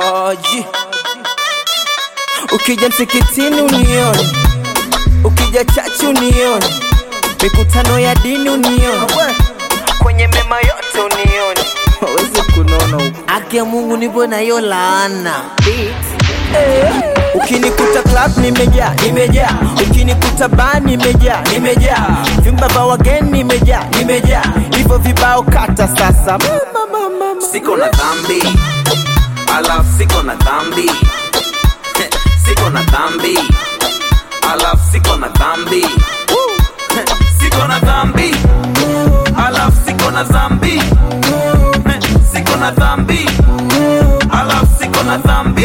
Oji, ukija msikitini unione, ukija chachu unione, mikutano ya dini unione, kwenye mema yote unione, waweze kunona huko. Haki ya Mungu nipo na hiyo laana Ukinikuta club nimejaa, nimejaa. Ukinikuta bar nimejaa, nimejaa. Vyumba vya wageni nimejaa, nimejaa. Hivyo vibao kata sasa. Mama, mama, mama. siko na dhambi alafu siko na dhambi siko na dhambi alafu siko na dhambi siko na dhambi alafu siko na dhambi siko na dhambi alafu siko na dhambi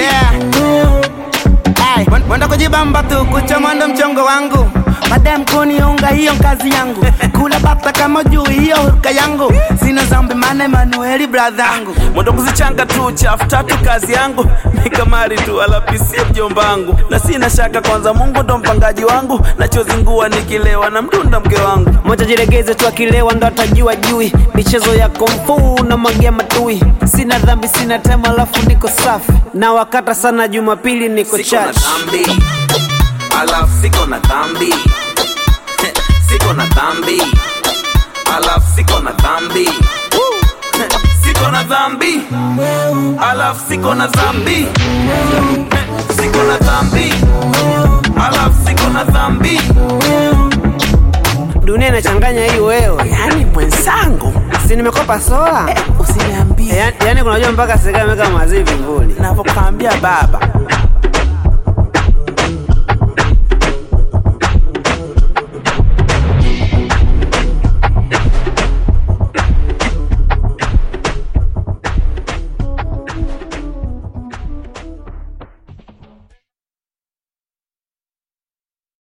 Ay, mwen- mwenda kujibamba tu kucha mwendo mchongo wangu madem kuniunga hiyo kazi yangu kula bata kama juu hiyo huruka yangu sina zambi mane manueli bradha yangu mwendo kuzichanga tu chafu tatu kazi yangu mikamari tu alapisie mjomba wangu na sina shaka kwanza mungu ndo mpangaji wangu nachozingua nikilewa na mdunda mke wangu moja jilegeze tu akilewa ndo atajua jui michezo ya komfu na magia matui sina dhambi sina tema alafu niko safi na wakata sana jumapili niko siko na church dhambi alafu siko na dhambi siko na dhambi alafu siko na dhambi siko na dhambi alafu siko na dhambi siko na dhambi alafu siko na dhambi dunia inachanganya hii wewe yani mwenzangu si nimekopa sola usiniambie yani, yani kunajua mpaka serikali imeweka mazivi vivuli navyokwambia baba